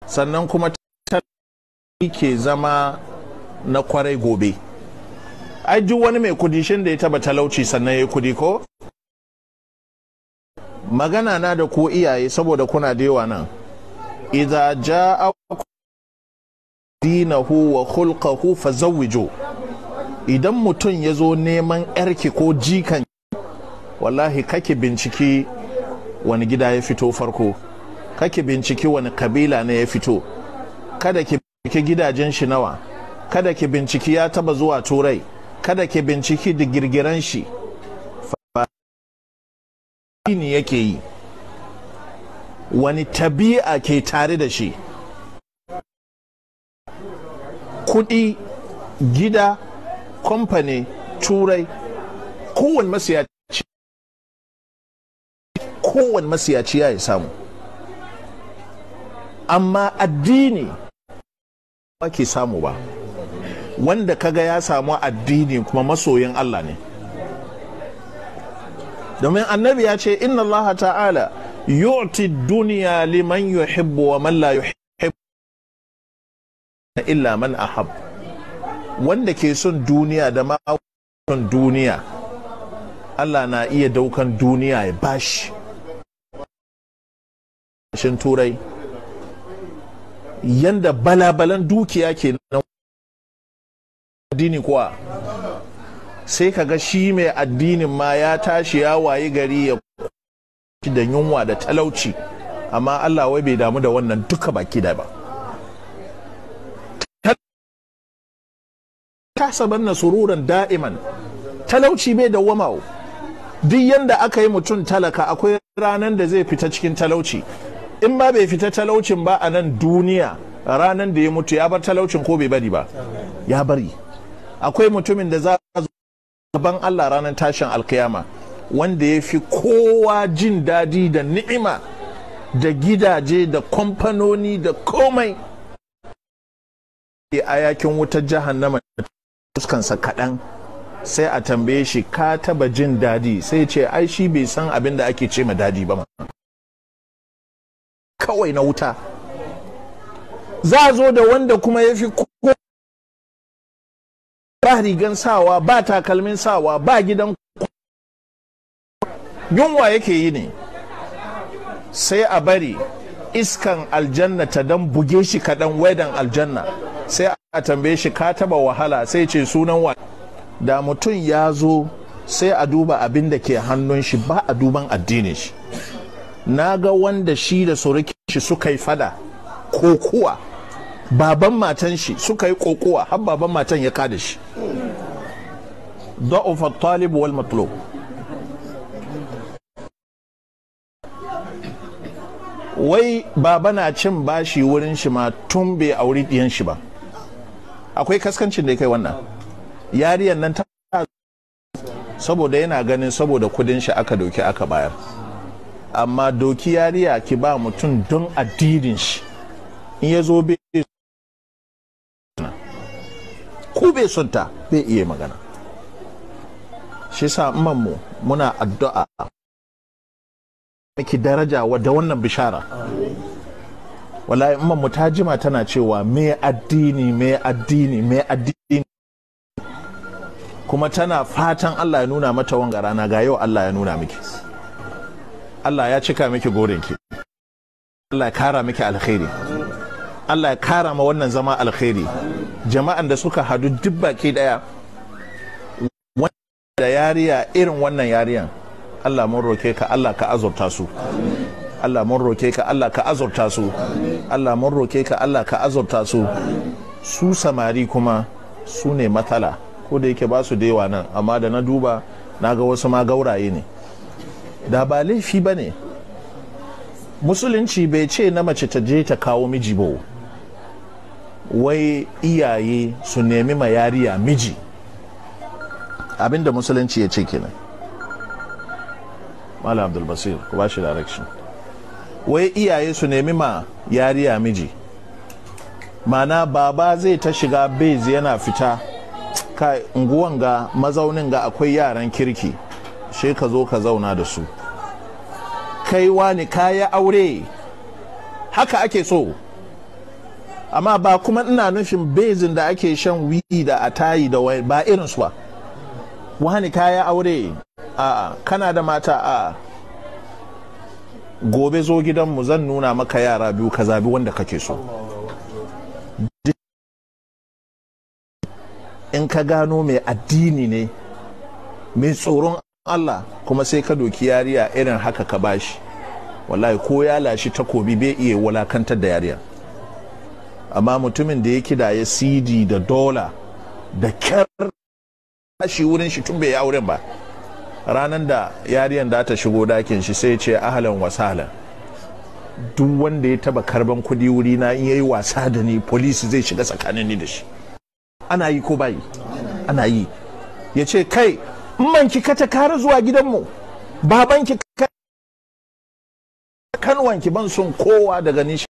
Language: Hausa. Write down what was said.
sannan kuma ke zama na kwarai gobe ai duk wani mai kudi shin da ya taba talauci sannan ya yi kudi ko magana na da ku iyaye saboda kuna da yawa nan idza jaa dinahu wa khulqahu fazawwiju idan mutum ya zo neman yarki ko jikan wallahi kake binciki wani gida ya fito farko kake binciki wani kabila ne ya fito kada ki binciki gidajen shi nawa kada ki binciki ya taba zuwa turai kada ki binciki da girgiran shi ne yake yi wani tabi'a ke tare da shi kudi gida kamfani turai kowane masiyaci kowane masiyaci ya samu amma addini ba ke samu ba wanda kaga ya samu addini kuma masoyin Allah ne domin annabi ya ce inna Allah ta'ala yu'ti duniya liman yuhibbu wa man la yuhibbu illa man ahab wanda ke son duniya da ma son duniya Allah na iya daukan duniya ya bashi shin turai yanda balabalan dukiya ke nan addini kuwa sai kaga shi mai addinin ma ya tashi ya wayi gari ya da yunwa da talauci amma Allah wai bai damu da wannan duka baki da ba kasaban na sururan da'iman talauci bai da wama duk yanda aka yi mutum talaka akwai ranar da zai fita cikin talauci in ba bai fita talaucin ba a nan duniya ranar da ya mutu ya bar talaucin ko bai bari ba ya bari akwai mutumin da za a gaban Allah ranar tashin alkiyama wanda ya fi kowa jin daɗi da ni'ima da gidaje da kamfanoni da komai a yakin wutar jahannama fuskansa kaɗan sai a tambaye shi ka taba jin daɗi sai ce ai shi bai san abin da ake ce ma daɗi ba kawai na wuta za a zo da wanda kuma ya fi ba rigan sawa ba takalmin sawa ba gidan yunwa yake yi ne sai a bari iskan aljanna ta dan buge shi kaɗan wedan aljanna sai a tambaye shi ka taba wahala sai ce sunan wa da mutum ya zo sai a duba abin da ke hannun shi ba a duban addinin shi na ga wanda shi da surukin shi suka yi fada kokuwa baban matan shi suka yi kokuwa har baban matan ya kada shi da'ufa talib wal matlub wai baba na cin bashi wurin shi ma tun bai auri diyan shi ba akwai kaskancin da ya kai wannan yariyan nan ta saboda yana ganin saboda kudin shi aka doki aka bayar amma doki yariya ki ba mutum don addinin shi in ya zo bai ko bai son ta bai iya magana shi sa mu muna addu'a miki daraja da wannan bishara wallahi imman mu ta jima tana cewa me addini me addini me addini kuma tana fatan Allah ya nuna mata wanga rana ga yau Allah ya nuna miki Allah ya cika miki gorinki Allah ya kara miki alkhairi Allah ya kara ma wannan zama alkhairi jama'an da suka hadu duk baki daya da yariya irin wannan yariyan Allah mun roke ka Allah ka azurta su Allah mun roke ka Allah ka azurta su Allah mun roke ka Allah ka azurta su su samari kuma su ne matsala ko da yake ba su da yawa nan amma da na duba na ga wasu ma gauraye ne da ba laifi ba ne musulunci bai ce na mace ta je ta kawo miji ba wai iyaye su nemi ma yariya miji abinda musulunci ya ce kenan malam abdulbasir ku ba shi direction wai iyaye su nemi ma yariya miji mana baba zai ta shiga bez yana fita ka unguwan ga mazaunin ga akwai yaran kirki she ka zo ka zauna da su kai wani kaya aure haka ake so amma ba kuma ina nufin bezin da ake shan wi'i da atayi da wai ba irinsu ba wani kaya aure a kana da mata a gobe zo gidanmu zan nuna maka yara biyu ka zabi wanda kake so in ka gano mai addini ne mai tsoron Allah kuma sai ka doki yariya irin haka ka bashi wallahi ko ya lashi takobi bai iya walakantar da yariya amma mutumin da ya kidaye cd da dola da kyar shi wurin shi tun bai yi auren ba ranar da yariyan da ta shigo dakin shi sai ce ahalan wasalan duk wanda ya taba karban kudi wuri na in yayi wasa da ni polisi zai shiga tsakanin ni da shi ana yi ko bayi ana yi ya ce kai manki kata kara zuwa gidanmu babanki kanwanki ban son kowa daga ni